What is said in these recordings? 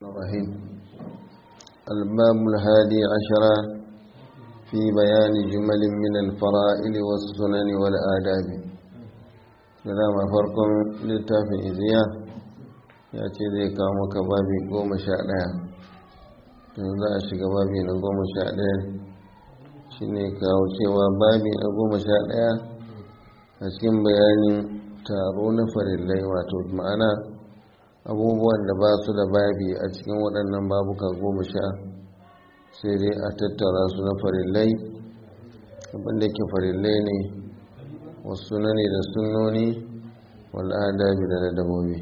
الرحيم الباب الهادي عشر في بيان جمل من الفرائل والسنن والآداب سلام فرقم للتافي إزياء يأتي ذي كامك بابي قوم شاء za a shiga babi na goma sha ɗaya shi ne kawo cewa babi na goma sha ɗaya a cikin bayanin taro na farillai wato ma'ana abubuwan da ba su da babi a cikin waɗannan babuka goma sha sai dai a tattara su na farillai abinda ke farillai ne wasu na ne da sunoni wal'adabi da ladabobi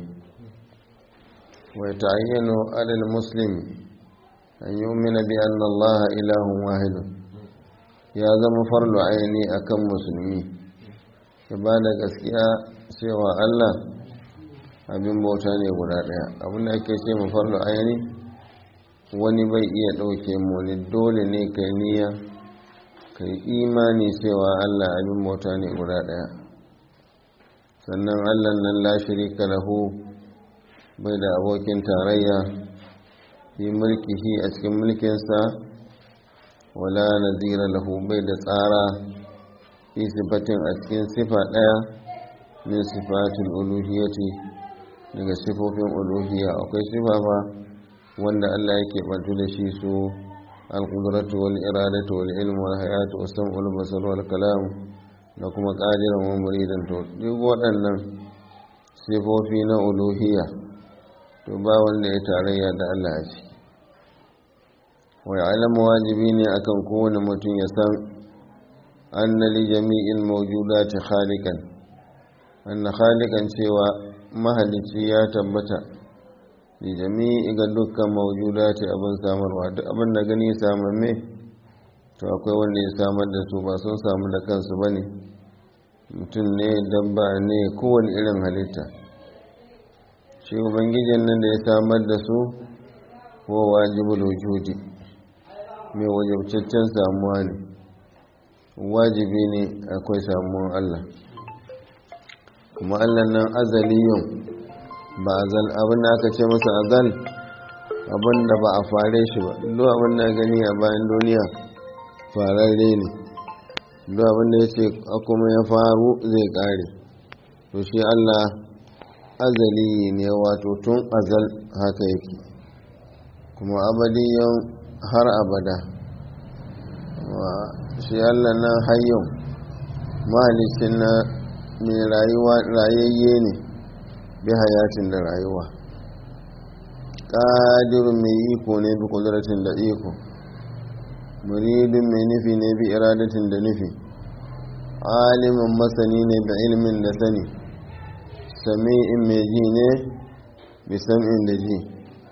wai ta ayyano alal muslim an yi umina bi an Allah ilahun wahidun ya zama farlo aini akan musulmi ya ba da gaskiya cewa Allah abin bauta ne guda ɗaya abin da ake ce mafarlo ayani wani bai iya ɗauke mu wani dole ne ka yi niyya ka yi imani cewa allah abin bauta ne guda ɗaya sannan allah nan lashiri lahu bai da abokin tarayya fi mulkihi a cikin mulkinsa wala nazira lahu bai da tsara fi sifatin a cikin sifa ɗaya min sifatul uluhiyati daga sifofin uluhiyya akwai sifa fa wanda Allah yake bantu da shi su al-qudratu wal iradatu wal ilmu wal hayatu was sam'u wal basar wal kalam da kuma qadiran wa muridan to duk waɗannan sifofi na uluhiyya to ba wanda ya tarayya da Allah a ciki wa ya'lamu wajibi ne akan kowane mutum ya san anna li jami'il mawjudati khaliqan anna khaliqan cewa mahalicci ya tabbata da jami'i ga dukkan maujuda ce abin samarwa duk abin da gani samamme to akwai wanda ya samar da su ba sun samu da kansu ba ne mutum ne dabba ne kowane irin halitta shi ubangijin nan da ya samar da su ko wajibul wujudi mai wajabcaccen samuwa ne wajibi ne akwai samuwan allah kuma allah nan azaliyun ba azal abin da aka ce masa azal abin da ba a fare shi ba duk abin da gani a bayan duniya fararre ne duk abin da ya ce kuma ya faru zai kare to shi allah azali ne wato tun azal haka yake kuma abadiyan har abada shi allah nan hayyun mahalicin na mai rayuwa rayayye ne bi hayatin da rayuwa ƙadirin mai iko ne bi kudratin da iko muridin mai nufi ne bi iradatin da nufi alimin masani ne da ilimin da sani sami'in mai ji ne bi sam'in da ji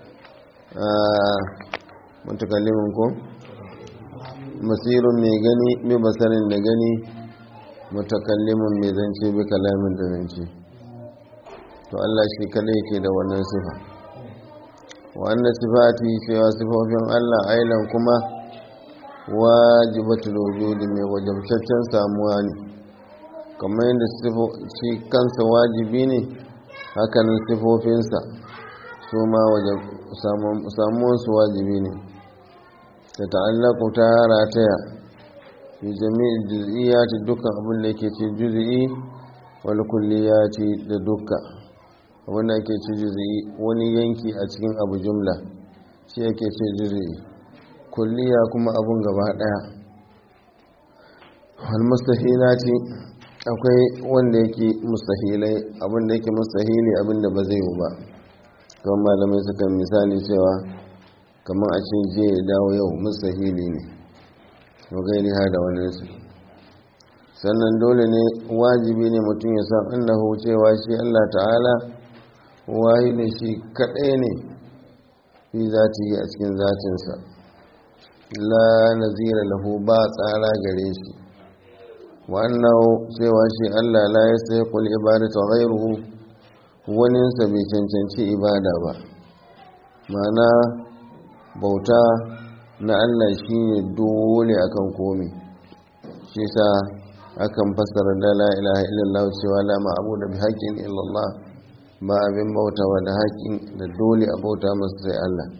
mutakallimin ko masirun mai gani bi basarin da gani mutakallimin mai zance bi kalamin da zance to Allah shi kada yake da wannan sifa wannan sifati cewa sifofin Allah ailan kuma wajibatul wujudi mai wajabtaccen samuwa ne kamar yadda shi kansa wajibi ne hakanan sifofinsa su ma samuwansu wajibi ne ta ta'allaku ta rataya fi jami'in juz'iyyati dukkan abin da yake ce juz'i wal kulliyati da dukkan abinda ake ce juzi'i wani yanki a cikin abu jumla shi ake ce juzi'i kulliya kuma abun gaba daya wal mustahilati akwai wanda yake mustahilai abinda yake mustahili abinda ba zai yi ba kamar malamai suka misali cewa kamar a ce je ya dawo yau mustahili ne wa gairi ha da wani su sannan dole ne wajibi ne mutum ya san annahu cewa shi Allah ta'ala wayi ne shi kaɗai ne fi zati a cikin zatinsa la nazira lahu ba tsara gare shi wannan cewa shi Allah la ya sai kul ibadatu ghairuhu waninsa bai cancanci ibada ba mana bauta na Allah shine dole akan komi shi sa akan fassara da la ilaha illallah cewa la ma'budu bi haqqin illallah ba abin bautawa da haƙin da dole a bauta masu sai Allah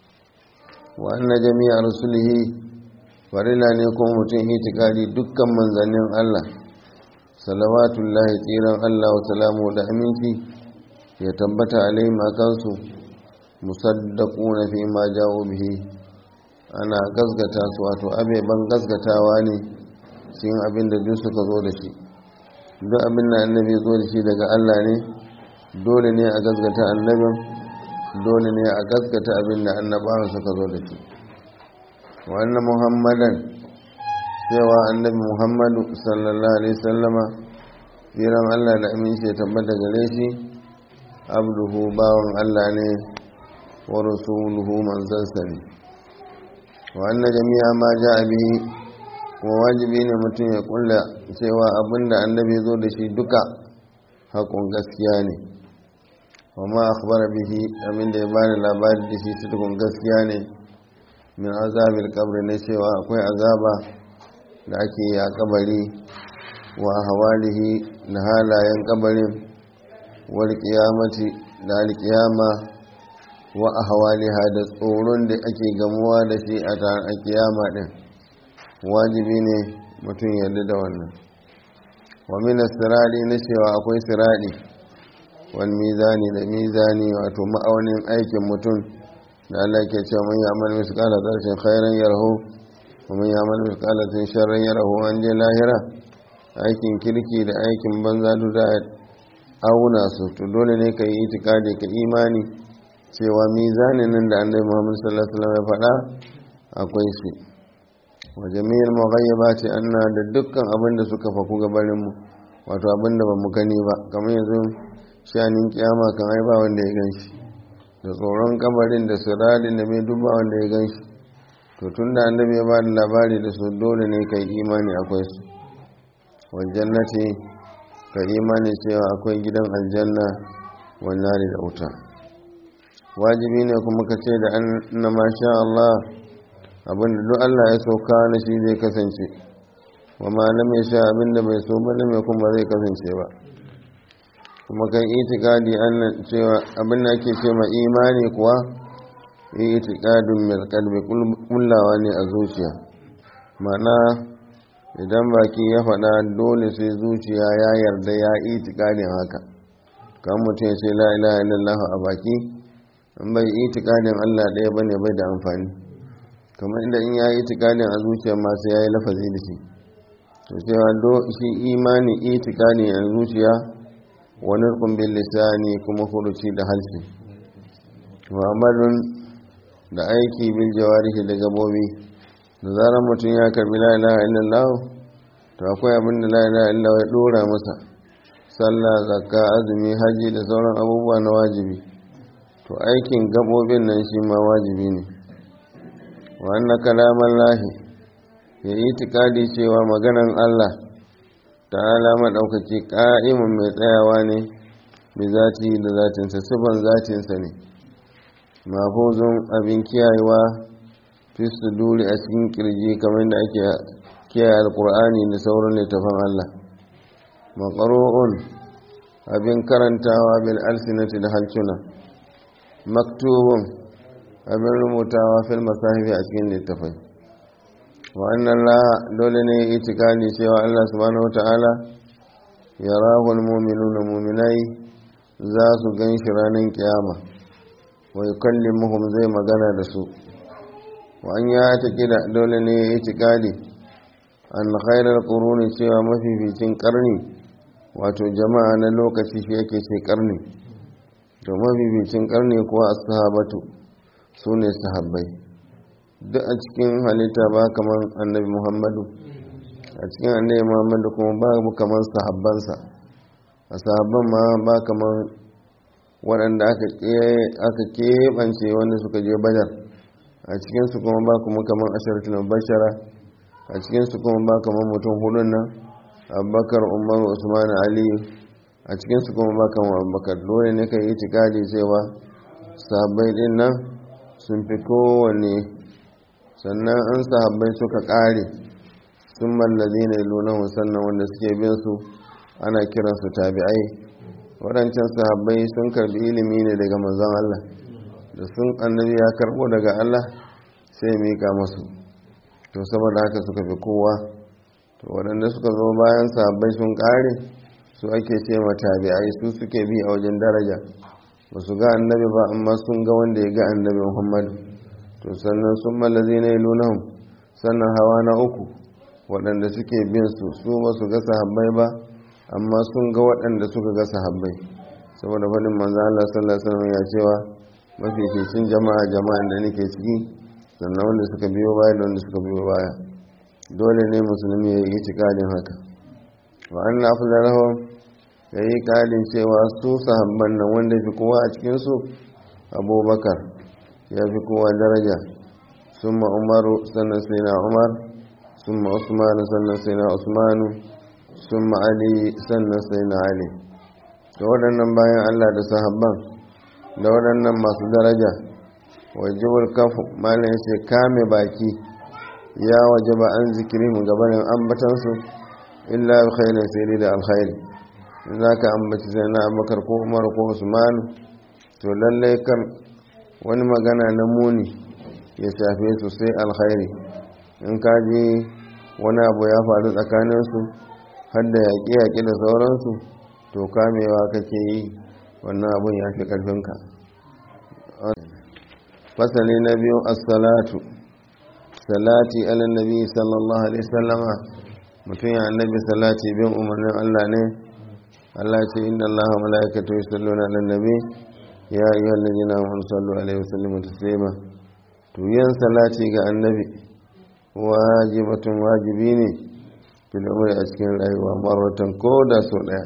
wa anna jami'a rusulihi farila ne kuma mutum itikadi dukkan manzannin Allah salawatullahi tsiran Allah wa salamu da aminci ya tabbata alaihim akansu musaddaquna fi ma ja'u bihi ana gasgata su wato abeban gasgatawa ne cikin abin da duk suka zo da shi duk abin da annabi zo da shi daga Allah ne dole ne a gasgata annabin dole ne a gasgata abin da annabawan suka zo da shi wannan muhammadan cewa annabi muhammadu sallallahu alaihi sallama jiran Allah da aminci ya tabbata gare shi abduhu bawan Allah ne wa rasuluhu manzansa ne wa anna jami'a ma ja'a bihi kuma wajibi ne mutum ya kulla cewa abinda annabi zo da shi duka haƙun gaskiya ne wa ma akhbara bihi abinda ya bada labari da shi cikin gaskiya ne min azabil kabri na cewa akwai azaba da ake yi a kabari wa hawalihi na halayen kabarin wal qiyamati da alkiyama wa ahwaliha da tsoron da ake gamuwa da shi a kiyama din wajibi ne mutum yarda da wannan wa mina sirari na cewa akwai sirari wal mizani da mizani wato ma'aunin aikin mutum da Allah ke cewa man ya'mal misqala dharratin khairan yarahu wa man ya'mal misqala dharratin sharran yarahu an je lahira aikin kirki da aikin banza duk da auna su to dole ne ka yi itikadi ka imani cewa mizanin nan da annabi Muhammad sallallahu alaihi wasallam ya faɗa akwai shi wa jami'ar maghayyaba ce anna da dukkan abin da suka faku gabanin mu wato abin da ba mu gani ba kamar yanzu shanin kiyama kan ai ba wanda ya gan shi da tsoron kabarin da siradin da mai duba wanda ya gan shi to tun da annabi ya ba da labari da su dole ne kai imani akwai su waljannati ka imani cewa akwai gidan aljanna wannan da wuta wajibi ne kuma ka ce da an na masha Allah abinda duk Allah ya sauka na shi zai kasance wa malam ya sha abinda bai so ba na mai kuma zai kasance ba kuma kan itikadi annan cewa abinda ake ce ma imani kuwa itikadun mil qalbi kullawa ne a zuciya mana idan baki ya faɗa dole sai zuciya ya yarda ya itikadin haka kan mutum ya ce la ilaha illallah a baki in bai itikadin Allah ɗaya bane bai da amfani kamar inda in ya yi itikadin a zuciya masu ya yi lafazi da shi to cewa do shi imani itikadi a zuciya wani kumbin lisani kuma furuci da halsi wa amalun da aiki bil jawarihi da gabobi da zarar mutum ya karbi la ilaha illallah to akwai abin da la ilaha illallah ya dora masa sallah zakka azumi haji da sauran abubuwa na wajibi to aikin gabobin nan shi ma wajibi ne wa anna kalaman lahi ya yi tikadi cewa maganan Allah ta'ala maɗaukaki ƙa'imun mai tsayawa ne bi zati da zatinsa sifan zatinsa ne mafuzun abin kiyayewa fi duri a cikin kirji kamar da ake kiyaye alkur'ani da sauran littafan Allah maqru'un abin karantawa bil alsinati da halcuna maktubun abin rubutawa fil masahifi a cikin littafai wa annan la dole ne itikadi cewa Allah subhanahu wata'ala ya rahul mu'minuna mu'minai za su gan shi ranar kiyama wa yukallimuhum zai magana da su wa an ya ta kida dole ne ya itikadi an khairar quruni cewa mafificin karni wato jama'a na lokaci shi yake ce karni to mafificin karni kuwa as-sahabatu sune sahabbai duk a cikin halitta ba kamar annabi muhammadu a cikin annabi muhammadu kuma ba kamar sahabbansa a sahabban ma ba kamar waɗanda aka keɓance wanda suka je badar a cikinsu kuma ba kuma kamar asharatul bashara a cikinsu kuma ba kamar mutum hudun nan abubakar umar usman aliyu a cikinsu kuma ba kamar abubakar dole ne ka yi itikadi cewa sahabbai din nan sun fi kowane sannan an sahabbai suka ƙare sun mallazi ne lunahu sannan wanda suke bin su ana kiransu tabi'ai waɗancan sahabbai sun karbi ilimi ne daga manzon Allah da sun annabi ya karbo daga Allah sai mika masu to saboda haka suka fi kowa to waɗanda suka zo bayan sahabbai sun ƙare su ake ce ma tabi'ai su suke bi a wajen daraja ba su ga annabi ba amma sun ga wanda ya ga annabi muhammadu to sannan sun mallazi na ilunahun sannan hawa na uku waɗanda suke bin su su ba su ga sahabbai ba amma sun ga waɗanda suka ga sahabbai saboda faɗin manzo Allah sallallahu alaihi wasallam ya cewa mafificin jama'a jama'an da nake ciki sannan wanda suka biyo baya da wanda suka biyo baya dole ne musulmi ya yi cikadin haka wa anna afdalahum ya yi kalin cewa su sahabban nan wanda fi kowa a cikinsu abubakar ya fi kowa daraja sun umaru sannan sai na umar sun usmanu sannan sai na usmanu sun ali sannan sai na ali da waɗannan bayan allah da sahabban da waɗannan masu daraja wajibul kafu malam ya ce kame baki ya waje ba an zikiri mu gabanin ambatansu illa alkhairin sai da alkhairi za ka ambaci sai na abubakar ko umar ko usman to lallai kan wani magana na muni ya shafe su sai alkhairi in ka ji wani abu ya faru tsakaninsu har da yaƙe-yaƙe da sauransu to kamewa kake yi wannan abun ya fi ƙarfinka fasali na biyu assalatu salati ala nabi sallallahu alaihi sallama mutum ya annabi salati bin umarnin allah ne Allah ce inda Allah wa mala'ikatu yusalluna ala nabi ya ayyuhal ladina amanu sallu alaihi wa sallimu taslima to yin salati ga annabi wajibatun wajibi ne fil umri a cikin rayuwa marwatan ko da so daya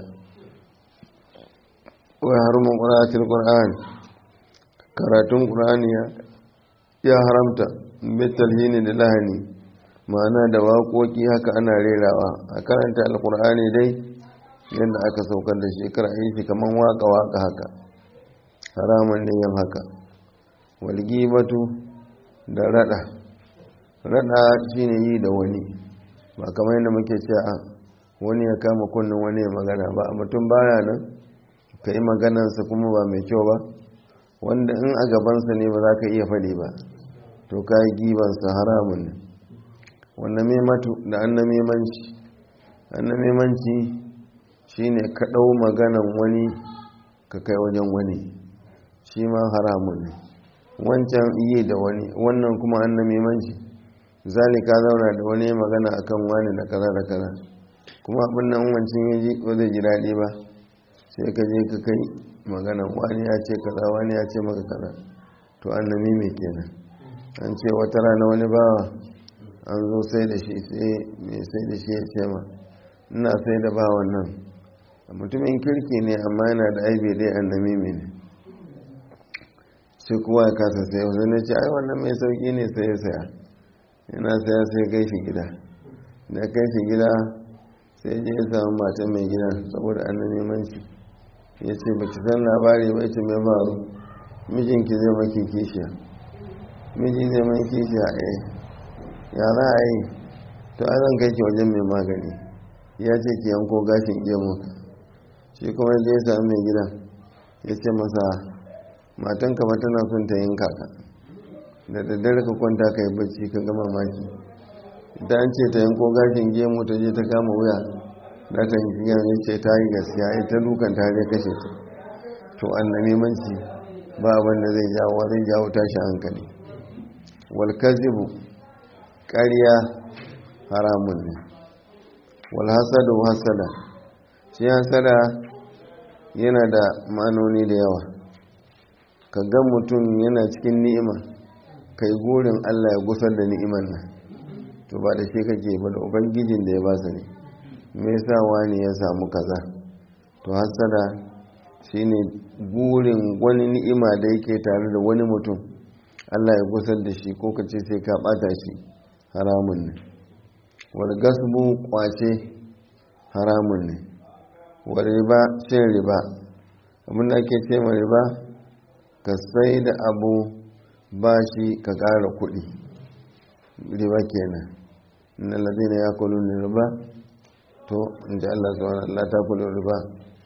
wa harumun qira'atul qur'an karatun qur'ani ya haramta bitalhini da lahani ma'ana da waƙoƙi haka ana rerawa a karanta alqur'ani dai yadda aka saukar da shekara yi shi kamar waka-waka haka haramun ne yin haka walgibatu da rada rada shine yi da wani ba kamar yadda muke cewa wani ya kama kunnen wani ya magana ba a mutum baya nan ka yi maganansa kuma ba mai kyau ba wanda in a gabansa ne ba za ka iya faɗi ba to ka yi gibansa haramun ne wannan mematu da annamimanci annamimanci shine ka ɗau maganan wani ka kai wajen wani shi ma haramun ne wancan iya da wani wannan kuma an namimanci zali ka zauna da wani magana akan wani da kaza da kaza kuma abin nan wancan ya ji ko zai ji daɗi ba sai ka je ka kai magana wani ya ce kaza wani ya ce maka kaza to an nami mai kenan an ce wata rana wani bawa an zo sai da shi sai mai sai da shi ya ce ma ina sai da bawan nan mutumin kirki ne amma yana da aibe dai annami ne sai kowa ya kasa sai wasu ne ce ai wannan mai sauki ne sai ya saya yana saya sai kai shi gida da kai shi gida sai je ya samu mata mai gida saboda annami manci ya ce ba ki san labari ba ce mai faru mijinki zai maki kishiya miji zai mai kishiya eh ya za a yi to a zan kai ki wajen mai magani ya ce ki yanko gashin gemu shi kuma da ya sami mai gida ya ce masa matan kama tana son ta yin kaka da daddare ka kwanta ka yi bacci ka gama maki da an ce ta yanko gashin gemu ta je ta kama wuya da ta yi fiye ya ce ta yi gaskiya ita dukan ta zai kashe ta to an na nemanci ba abin da zai jawo zai jawo tashi hankali walkazibu ƙarya haramun ne walhasadu hasada shi hasada yana da ma'anoni da yawa ka ga mutum yana cikin ni'ima kai gurin allah ya gusar da ni'iman nan to ba da shi kake ba da ubangijin da ya ba ne me yasa wani ya samu kaza to hasada shine gurin wani ni'ima da yake tare da wani mutum allah ya gusar da shi ko kace sai ka bata shi haramun ne wal gasbu kwace haramun ne wa riba cin riba abinda ake ce ma riba ka sai da abu bashi ka ƙara kuɗi riba kenan inna ladina yakulun riba to inda Allah subhanahu Allah ta kullu riba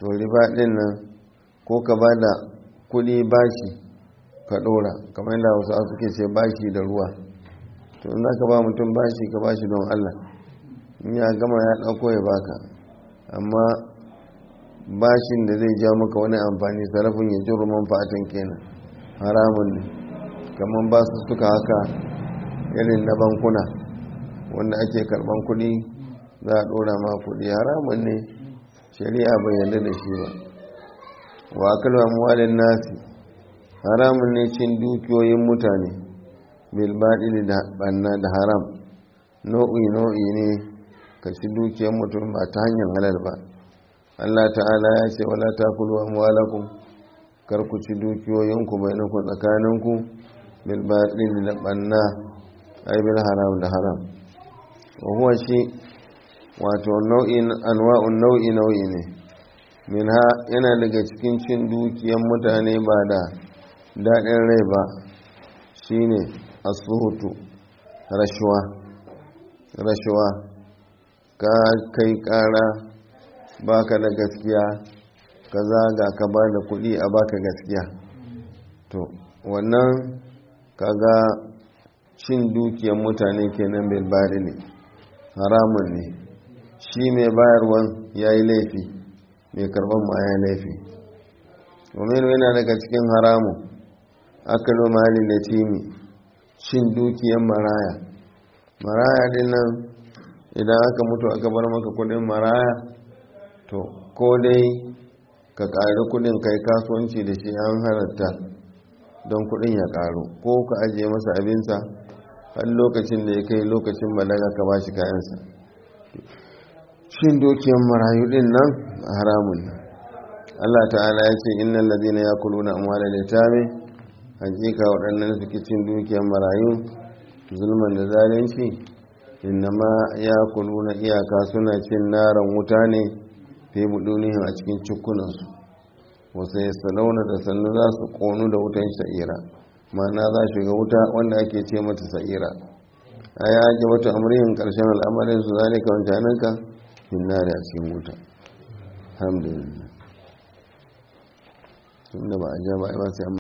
to riba ɗin nan ko ka ba da kuɗi bashi ka ɗora kamar yadda wasu suke ce bashi da ruwa to in za ka ba mutum bashi ka bashi don allah in ya gama ya ɗauko ya baka amma bashin da zai ja maka wani amfani sarrafin ya ji ruman fatan kenan haramun ne kamar ba su suka haka irin na bankuna wanda ake karban kuɗi za a ɗora ma kuɗi haramun ne shari'a bai yarda da shi ba wa akalwa muwalin nasi haramun ne cin dukiyoyin mutane bilbaɗi da ɓanna da haram nau'i nau'i ne ka ci dukiyar mutum ba ta hanyar halal ba Allah ta'ala ya ce wala takulu amwalakum kar ku ci dukiyoyinku bainakum tsakaninku bil batil da banna ay bil haram da haram wa huwa shi wato nau'in anwa'un nau'i nau'i ne minha yana daga cikin cin dukiyan mutane ba da daɗin rai ba shine asuhutu rashuwa rashuwa ka kai ƙara baka da gaskiya ka zaga ka ba da kuɗi a baka gaskiya to wannan kaga cin dukiyar mutane kenan bai bari ne haramun ne shi mai bayarwan ya yi laifi mai karban ma ya laifi domin yana daga cikin haramun akalu mali da timi cin dukiyar maraya maraya din nan idan aka mutu aka bar maka kudin maraya to ko dai ka ƙari kudin kai kasuwanci da shi an halatta don kudin ya ƙaru ko ka ajiye masa abinsa har lokacin da ya kai lokacin balaga ka ba shi kayansa shin dukiyar marayu din nan haramun nan Allah ta'ala ya ce innal ladina yakuluna amwala litame hakika waɗannan suke cin dukiyar marayu zulman da zalunci innama yakuluna iyaka suna cin naran wuta ne fi budunihim a cikin cikunansu wasu ya salauna da sannu za su ƙonu da wutan sha'ira ma'ana za shiga wuta wanda ake ce mata sa'ira a ya ake wata amurihin ƙarshen al'amarin su zalika wancananka hinnari a cikin wuta alhamdulillah tun da ba a ja ba a sai